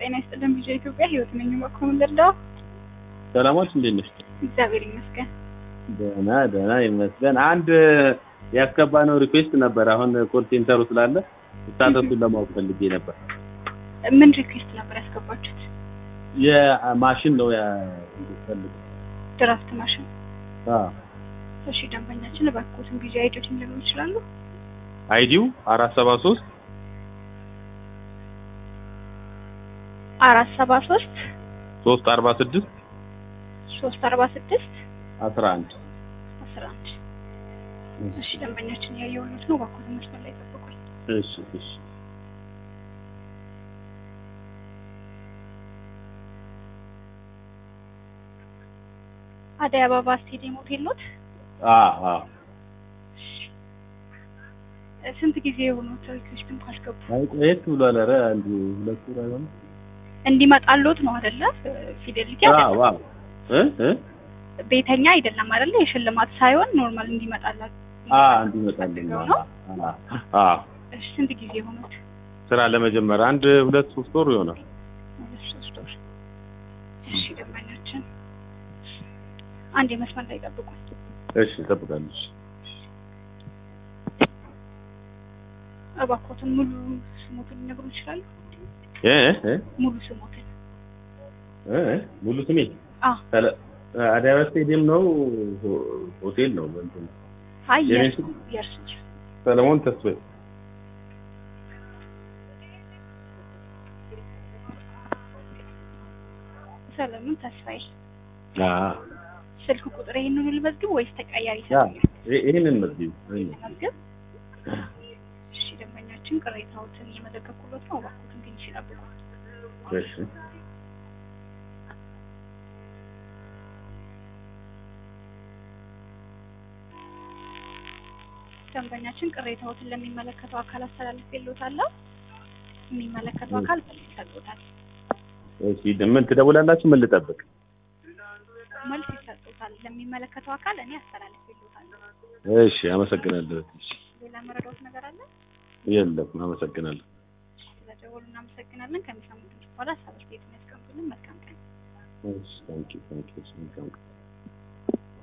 ጤና ይስጥልን። ቪዲዮ ኢትዮጵያ ህይወት ነኝ። በኮም ልርዳው? ሰላሞች እንዴት ነሽ? እግዚአብሔር ይመስገን። ደህና ደህና ይመስገን። አንድ ያስገባነው ሪኩዌስት ነበር። አሁን ኮል ሴንተሩ ስላለ ስታተሱን ለማወቅ ፈልጌ ነበር። ምን ሪኩዌስት ነበር ያስገባችሁት? የማሽን ነው ያፈልግ ድራፍት ማሽን። እሺ ደንበኛችን እባክዎትን ጊዜ አይዲዎችን ሊሆኑ ይችላሉ? አይዲው አራት ሰባ ሶስት አራት ሰባ ሶስት ሶስት አርባ ስድስት ሶስት አርባ ስድስት አስራ አንድ አስራ አንድ እሺ ደንበኛችን ያየሁት ነው። እባክዎትን መስመር ላይ ጠብቁኝ። እሺ እሺ አደይ አበባ ስቴዲየም ሆቴል ኖት? አዎ አዎ ስንት ጊዜ የሆኑት ሪኩዌስቱን ካስገቡ? አይ ቆየት ብሏል። ኧረ አንድ ሁለት ወር አይሆንም። እንዲመጣልዎት ነው አይደለ? ፊደሊቲ አዎ አይደለም፣ አዎ እ እ ቤተኛ አይደለም አይደለ? የሽልማት ሳይሆን ኖርማል እንዲመጣላት አ እንዲመጣልኝ ፈልገው ነው። አዎ እሺ ስንት ጊዜ የሆኑት? ስራ ለመጀመር አንድ ሁለት ሶስት ወር ይሆናል። ሁለት ሶስት ወር። እሺ ደንበኛችን አንድ የመስመር ላይ ጠብቁኝ። እሺ እጠብቃለሁ። እባክዎትን ሙሉ ስሞትን ሊነግሩ ይችላሉ? እ እ ሙሉ ስሞትን። እ እ ሙሉ ስሜ አ ሰለ አደይ አበባ ስቴዲየም ነው ሆ- ሆቴል ነው እንትን አይ የኔ የእርሱ ስም? የእርሱ ሰለሞን ተስፋዬ ሰለሞን ተስፋዬ። አ ስልክ ቁጥር ይሄንን ልመዝግብ ወይስ ተቀያሪ ያ ሰው ይ- ይሄንን መዝጊው ይሄንን። መዝግብ? እሺ ደንበኛችን ቅሬታዎትን እየመዘገብኩሎት ነው። እባክዎትን ግን ይችላሉ። እሺ ደንበኛችን ቅሬታዎትን ለሚመለከተው አካል አስተላልፌልዎታለሁ። የሚመለከተው አካል መልስ ይሰጡታል። እሺ ምን ትደውላላችሁ? ምን ልጠብቅ? መልስ ይሰጡታል። ለሚመለከተው አካል እኔ አስተላልፌልዎታለሁ። እሺ አመሰግናለሁ። እሺ ሌላ መረዳዎት ነገር አለ? የለም አመሰግናለሁ። ስለደወሉ እናመሰግናለን። ከሚሰሙት ድምፅ በኋላ ሀሳብ አስተያየት የሚያስቀምጡልን መልካም ቀን። እሺ ታንኪ ታንኪ መልካም ቀን